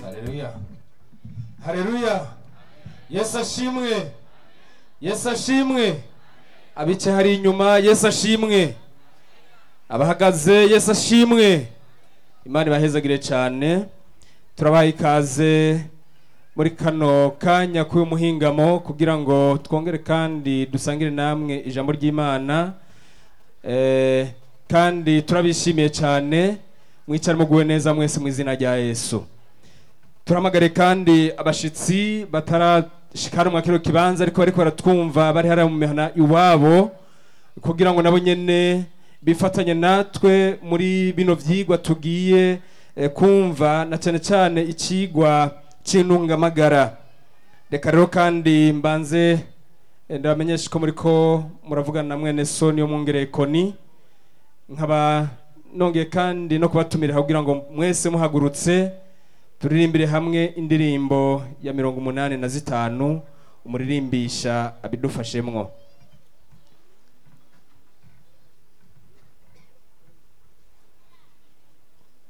Haleluya. Haleluya. Yesu ashimwe. Yesu ashimwe. Abice hari inyuma Yesu ashimwe. Abahagaze Yesu ashimwe. Imana ibahezagire cyane. Turabaha ikaze muri kano kanya k'uyu muhingamo kugira ngo twongere kandi dusangire namwe ijambo ry'Imana. Eh, kandi turabishimiye cyane mwicare muguwe neza mwese mu izina rya Yesu. turamagare kandi abashitsi batarashikara mu kino kibanza ariko bariko baratwumva bari hariya mu mihana iwabo kugira ngo nabo nyene bifatanye natwe muri bino vyigwa tugiye eh, kumva na cyane cyane ikigwa c'intungamagara reka rero kandi mbanze eh, ndabamenyesha ko muriko muravugana na mwene so niyo mwongereye koni nkaba nongeye kandi no kubatumira kugira ngo mwese muhagurutse turirimbire hamwe indirimbo ya mirongo umunani na zitanu umuririmbisha abidufashemwo